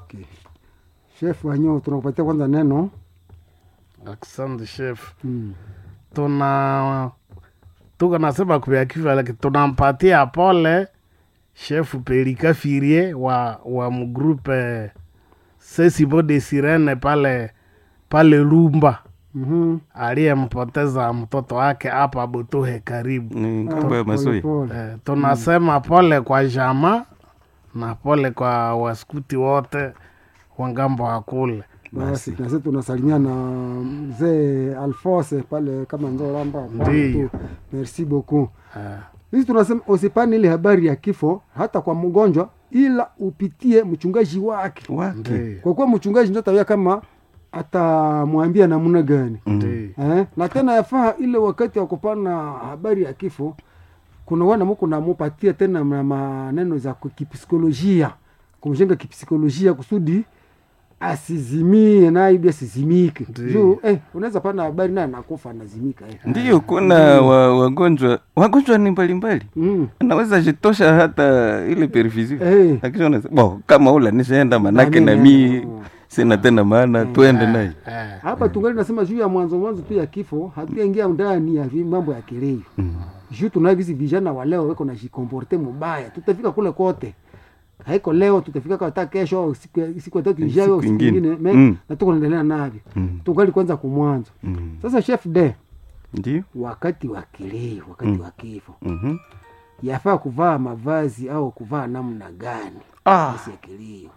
Okay. Chef Wanyo, tunakupatia kwanza neno. Asante chef. Mm. Tuna tuko nasema kubya kifo, lakini tunampatia pole chef Pelika Firie wa wa mgrupe Sesibo de Sirene pale pale Lumba Mhm. aliyempoteza mtoto wake hapa Butuhe karibu. ni ngambo ya Masoi. Pole, pole. Eh, tunasema pole kwa jama na pole kwa waskuti wote wa ngambo wa kule. Basi na sisi tunasalimia na mzee Alphonse pale kama Nzolamba. Ndiyo. Merci beaucoup. Eh, Sisi tunasema usipane ile habari ya kifo hata kwa mgonjwa, ila upitie mchungaji wake, Wake. ndiyo, kwa kuwa mchungaji ndio atawia kama atamwambia namna gani ndiyo. eh? na tena yafaa ile wakati wa kupana habari ya kifo, kuna wana muko namupatia tena na maneno za ku- kipsikolojia, kumjenga kipsikolojia kusudi asizimie naye ibi asizimike Ndiyo. juu eh, unaweza pana habari naye nakufa anazimika eh. Ndiyo, kuna wa, wagonjwa wagonjwa ni mbalimbali, mm. anaweza jitosha hata ile perfusion eh. lakini unasema bo, kama ula nishaenda manake Na na mimi, mi sina tena maana, twende naye Eh, hapa tungali nasema juu ya mwanzo mwanzo tu ya kifo, hatuyaingia ndani ya vi- mambo ya kileo juu tunavisi vijana wa leo weko najikomporte mubaya, tutafika kule kote haiko leo, tutafika hata kesho au siku ya- siku ya tatu Siku ijayo au siku ingine. ingine me- Mm. na tuko naendelea navyo Mm. tungali kwanza kumwanzo. Mm. Sasa chef de Ndiyo. wakati wa kileo, wakati wa kifo Mhm. yafaa kuvaa mavazi au kuvaa namna gani? Ah. Basi ya kilio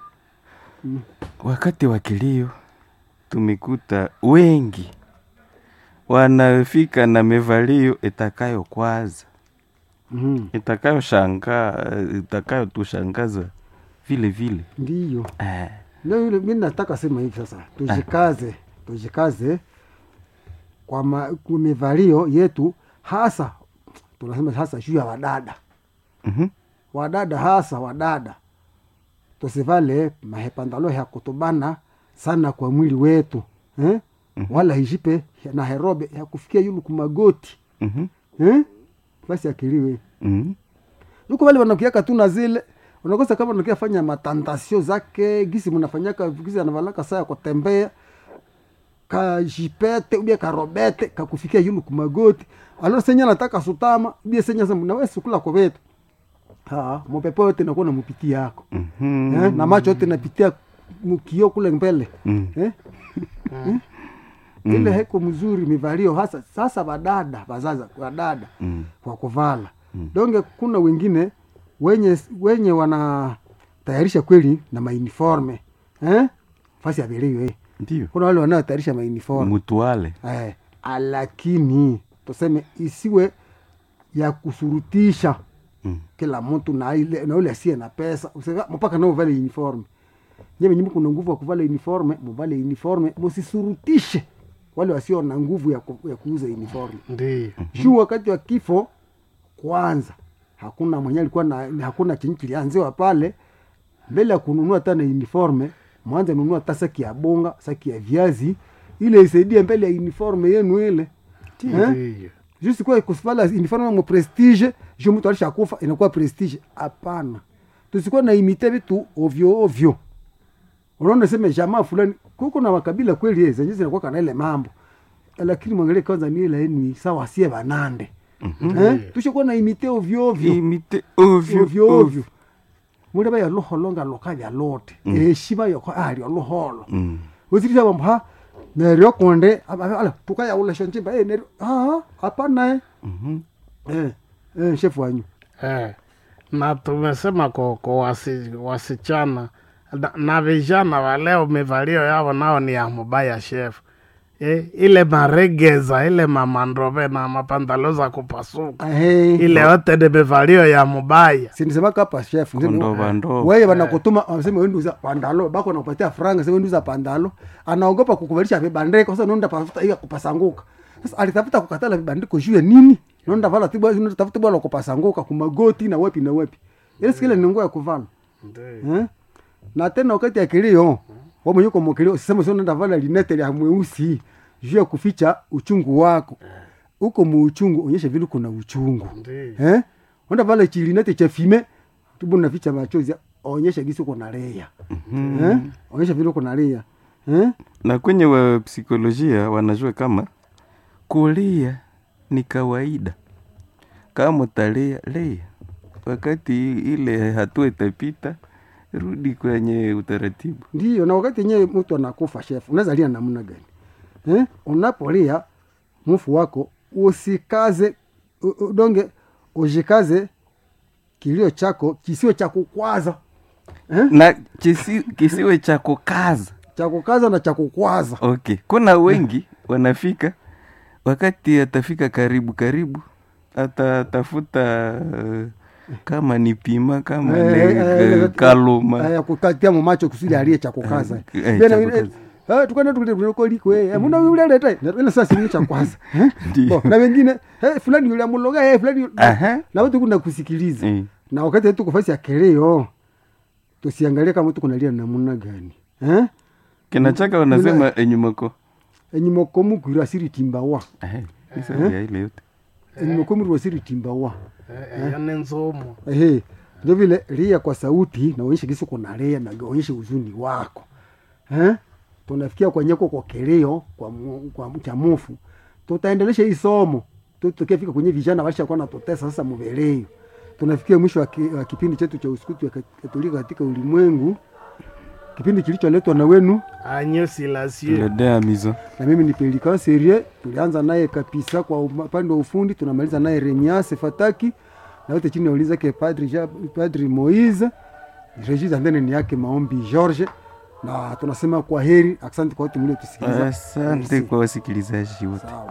Wakati wa kilio tumekuta wengi wanafika na mevalio itakayo kwaza mm. itakayo shangaa itakayo tushangaza vile vile Ndiyo eh. ndio yule, mi nataka sema hivi sasa, tujikaze tujikaze kwa ma- kwa mivalio yetu, hasa tunasema hasa juu ya wadada Mhm. wadada hasa wadada tusivale mahepandalo ya kutubana sana kwa mwili wetu eh? wala hijipe na herobe ya kufikia yulu kumagoti Mhm. eh? basi akiliwe Mhm. yuko wale wanakiaka tu na zile unakosa kama unakia fanya matantasio zake gisi mnafanyaka gisi anavalaka saa ya kutembea kajipete ubia karobete kakufikia yulu kumagoti alo senya nataka sutama ubia senya sema nawe sukula kwa vetu ha mopepo yote nakuwa na mupiti yako Mhm. eh, na macho yote napitia mkio kule mbele Mm. eh? Eh? ile heko mzuri mivalio hasa sasa badada bazaza badada Mm. kwa kuvala donge kuna wengine wenye wenye wanatayarisha kweli na mauniforme eh? fasi ya vilio eh. Ndiyo. kuna wale wanaotayarisha mauniforme Mutuale. eh, lakini tuseme isiwe ya kusurutisha Mm. kila mtu na ile na ule asiye na pesa Usika- mpaka nao uvale uniforme nyeme nyimbo kuna nguvu ya kuvala uniforme muvale uniforme musisurutishe wale wasio na nguvu ya, ku, ya kuuza uniforme ndiyo. juu wakati wa kifo kwanza hakuna mwenye alikuwa na na hakuna chenye kilianziwa pale mbele ya kununua hata na uniforme mwanze nunua hata saki ya bonga saki ya viazi ile isaidie mbele ya uniforme yenu ile Eh? Ndiyo. juste kwa kusivala uniforme mo prestige juu mtu alishakufa inakuwa prestige hapana tusikuwa na imite vitu ovyo ovyo unaona sema jamaa fulani kuko na makabila kweli yeye zenye zinakuwa kana ile mambo lakini mwangalie kwanza ni ile ni sawa sie banande eh tushakuwa na imite ovyo ovyo Imite ovyo ovyo ovyo. ovyo mule ba yaloholo nga lokavya lote eshima yoko ali oloholo Mm. uzirisha bambo ha neryo konde aba- ala tukaya ula shonjimba eh neryo ah hapana eh Mhm. eh eh chef wanyu Eh, na tumesema kwa, kwa wasi, wasichana na, na vijana wa leo mivalio yao nao ni ya mubaya chef eh, ile maregeza ile mamandrove na mapandalo za kupasuka eh ile yote ni mivalio ya mubaya sinisema hapa chef Kondoba ndo. wewe wanakutuma waseme wewe nduza pandalo bako nakupatia franga sema nduza pandalo anaogopa kukuvalisha vibandiko sasa nenda tafuta hiyo kupasanguka sasa alitafuta kukatala vibandiko juu ya nini nenda vala tibwa nenda tafuta bwana kupasanguka kumagoti na wapi na wapi ile sikile ni nguo ya kuvala eh? na tena wakati ya kilio wa mwenye kwa mkilio sema sio nenda vala linete ya mweusi juu ya kuficha uchungu wako uko muuchungu onyesha vile kuna uchungu Ndiyo. eh onda vala chilinete cha fime tubu naficha machozi onyesha gisi uko na rea eh? onyesha vile uko na rea eh? na kwenye wa psikolojia wanajua kama kulia ni kawaida kama utalia lia wakati ile hatua itapita rudi kwenye utaratibu ndiyo na wakati yenyewe mtu anakufa chef unaweza lia namna gani eh? unapolia mfu wako usikaze u- udonge ujikaze kilio chako kisiwe cha kukwaza eh? na kisi, kisiwe cha kukaza cha kukaza na cha kukwaza okay kuna wengi wanafika wakati atafika karibu karibu atatafuta uh, kama ni pima kama Eh, ni eh, uh, eh, kaluma eh, kukatia mumacho kusudi alie cha kukaza Eh, eh, Bena cha wile- kukaza. eh, tukana tulikoliko muna yule leta na sasa sini cha kwanza eh? Ndiyo. Bo, na wengine eh, fulani yule amuloga eh, fulani yule- Aha. na watu kuna kusikiliza Eh. na wakati tuko fasi ya keleo tusiangalie kama mtu kunalia namna gani eh? kinachaka wanasema enyumako enyumokomu kwira siri timbawa ya ile yote enyumokomu rwa siri timbawa eyo ni nzumu ehe ndio vile lia kwa sauti na uonyeshe kisi kuna lia na uonyeshe uzuni wako eh? tunafikia kwenyeko kwa keleo kwa, mu- kwa chamufu tutaendelesha hii somo Tu- tukiafika kwenye vijana walishakuwa natutesa sasa mubeleo tunafikia mwisho wa, ki, wa kipindi chetu cha usukutu wa kat- katolika katika ulimwengu kipindi kilicholetwa na wenu anyo silasio ledea mizo na mimi ni Pelikan Serie. Tulianza naye kabisa kwa upande wa ufundi, tunamaliza naye Remias Fataki na wote chini ya ulinzi yake Padri, Ja- Padri Moise. Regis Andene ni yake Maombi George, na tunasema kwa heri, asante kwa wote mliotusikiliza. asante kwa wasikilizaji wote Sawa.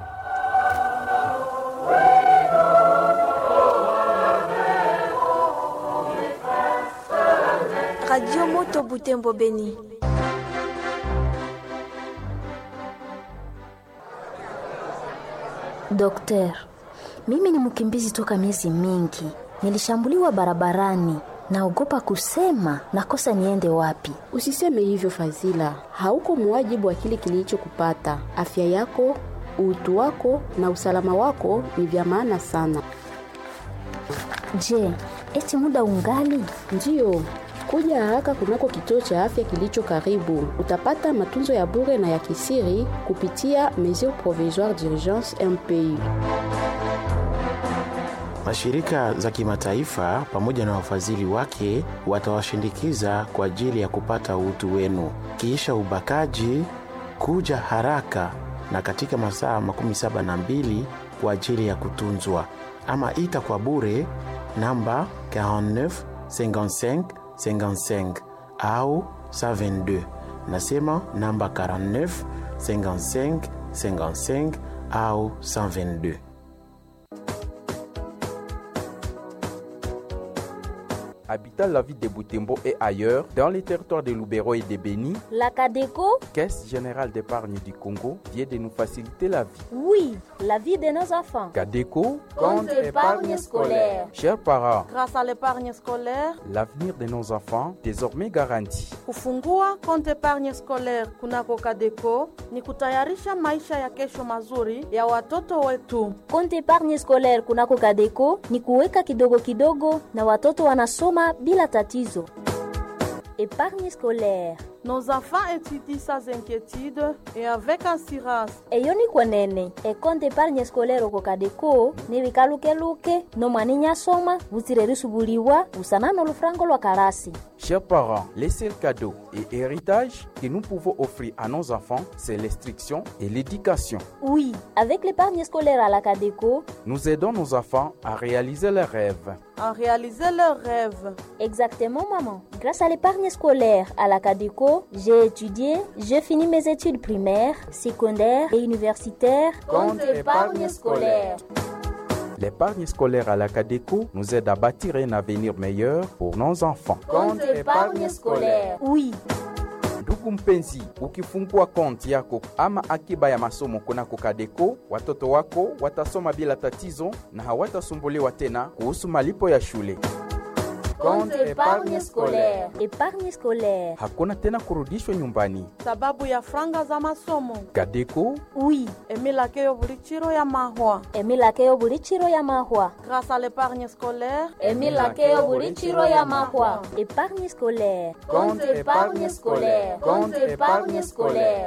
Radio Moto Butembo Beni. Dokter, mimi ni mkimbizi toka miezi mingi. Nilishambuliwa barabarani, naogopa kusema nakosa niende wapi. Usiseme hivyo Fazila, hauko muwajibu wa kile kilichokupata. Afya yako, utu wako na usalama wako ni vya maana sana. Je, eti muda ungali? Ndiyo, kuja haraka kunako kituo cha afya kilicho karibu. Utapata matunzo ya bure na ya kisiri kupitia mesure provisoire d'urgence MPI. Mashirika za kimataifa pamoja na wafadhili wake watawashindikiza kwa ajili ya kupata utu wenu. Kisha ubakaji, kuja haraka na katika masaa makumi saba na mbili kwa ajili ya kutunzwa, ama ita kwa bure namba 49 55 55 au 122. Nasema namba 49 55 55 au 122. habitant la ville de Boutembo et ailleurs, dans les territoires de Loubero et de Béni, La Cadeco, Caisse générale d'épargne du Congo vient de nous faciliter la vie. oui, la vie de nos enfants. Cadeco, Compte épargne scolaire. chers parents, Grâce à l'épargne scolaire, l'avenir de nos enfants désormais garanti. kufungua konti épargne scolaire kunako Kadeco ni kutayarisha maisha ya kesho mazuri ya watoto wetu. Konti epargne scolaire kunako Kadeco ni kuweka kidogo kidogo na watoto wanasoma bila tatizo. Epargne scolaire Nos enfants étudient sans inquiétude et avec assurance. eyo ni kwenene ekonte epargne scolaire oko Kadeco ni bikalukeluke nomwani nyasoma butsire risubuliwa busana n'olufurango lwa karasi Chers parents, les seuls cadeaux et héritages que nous pouvons offrir à nos enfants, c'est l'instruction et l'éducation. Oui, avec l'épargne scolaire à la Cadeco, Nous aidons nos enfants à réaliser leurs rêves. À réaliser leurs rêves. exactement maman. Grâce à l'épargne scolaire à la Cadeco, j'ai étudié, j'ai fini mes études primaires, secondaires et universitaires. Compte épargne scolaire. L'épargne scolaire à la Cadeco nous aide à bâtir un avenir meilleur pour nos enfants. Oui, ndugu mpenzi ukifungua konti yako ama akiba ya masomo kunako kadeko watoto wako watasoma bila tatizo na hawatasumbuliwa tena kuhusu malipo ya shule Compte épargne scolaire. Épargne scolaire. Hakuna tena kurudishwa nyumbani. sababu ya franga za masomo Kadeko Oui. emilakeyo buli chiro ya mahwa Emilakeyo buli chiro ya mahwa. grâce à l'épargne scolaire Emilakeyo buli chiro ya mahwa. Épargne scolaire. Compte épargne scolaire. Compte épargne scolaire.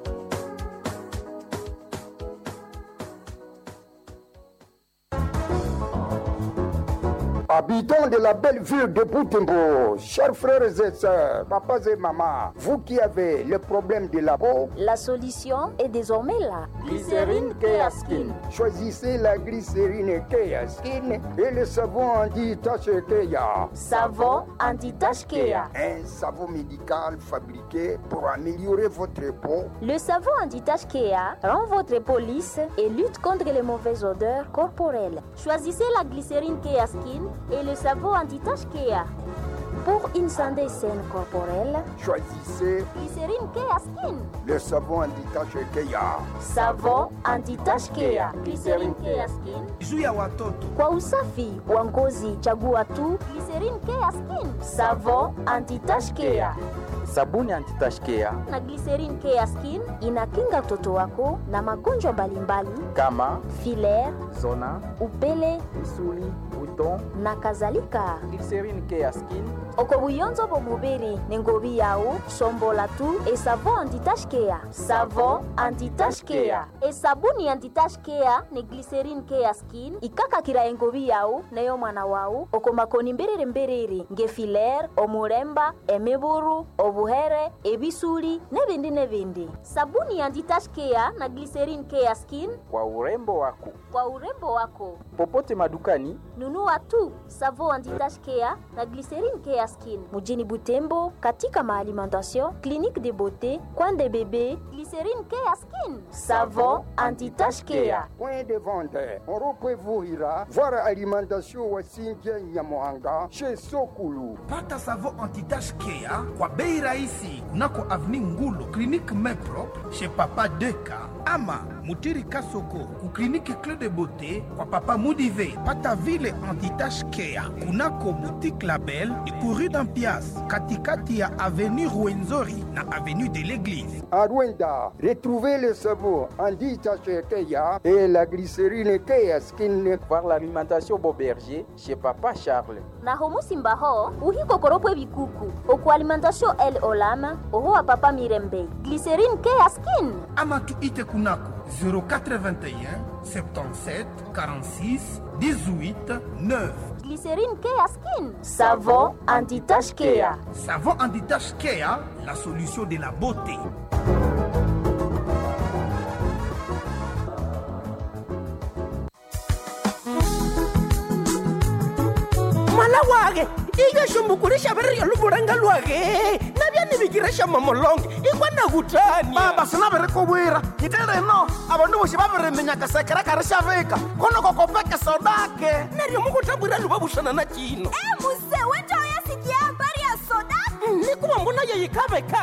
Habitants de la belle ville de Boutembo, chers frères et sœurs, papas et mamans, vous qui avez le problème de la peau, La solution est désormais là. Glycérine Keaskin. choisissez la glycérine Kea Skin et le savon anti-tache Kea. Savon anti-tache Kea. Un savon médical fabriqué pour améliorer votre peau. Le savon anti-tache Kea rend votre peau lisse et lutte contre les mauvaises odeurs corporelles. Choisissez la glycérine Kea Skin et le savon anti-tache Kea. Pour une santé saine corporelle, Choisissez glycérine Kea Skin. le savon anti-tache Kea. Savon anti-tache Kea. Glycérine Kea Skin. juu ya watoto Kwa usafi wa ngozi, chagua tu glycérine Kea Skin. Savon anti-tache Kea. Sabuni antitashkea na glycerine Kea Skin inakinga mtoto wako na magonjwa mbalimbali kama filaire, zona, upele misuli, buton. na kadhalika Glycérine Keaskin oko buyonzo bomubiri nengobi yawu sombola tu esavon anti-tache Kea savon anti-tache Kea esabuni anti-tache Kea ne glycerine Kea Skin ikakakira engobi yawu neyo mwana wawu oko makoni mbiriri mbiriri nge filaire omuremba emiburu obuhere ebisuli nebindi nebindi sabuni anti-tache Kea na glycerine Kea Skin kwa urembo wako. kwa urembo wako Popote madukani nunua tu savon anti-tache Kea na glycerine Kea Skin mujini Butembo katika maalimentation clinique de beauté coin de bébé glycerine Kea Skin savon anti-tache Kea Point de vente, Oropevuhira, voir alimentation Wasinja Nyamohanga, chez Sokulu. pata savon anti-tache Kea kwa bei rahisi kunako avenue Ngulu clinique Meprop chez Papa Deka ama Mutiri Kasoko ku clinique Clé de Beauté kwa Papa Mudive. Pata vile anti-tache Kea kunako boutique Label ikuru d'Ampias katikati ya avenue Ruenzori na avenue de l'Église. À Rwanda, retrouvez le savon anti-tache Kea et la glycérine Kea Skin. voir l'alimentation Boberger chez Papa Charles. na homu simbaho uhikokoropwe bikuku oku alimentation el olama oho wa papa mirembe glycerine Kea Skin ama tuite kunako 0421 77 46 18 9 glycerine Kea Skin savon anti-tache Kea Savon anti-tache Kea, la solution de la beauté. mala wage ikashumbukurisha viriryo luvulanga lwage navyanivikiresha mamolonge ikwana kutani baba sinavirikuvwira hiti rino avandu voxi va viriminyaka sekerekari xa vika konoko kopeke sodake neryo mukutambwira luva vuxana na cino muse wenja uyasikia habari ya soda nikuva mbona yeyikaveka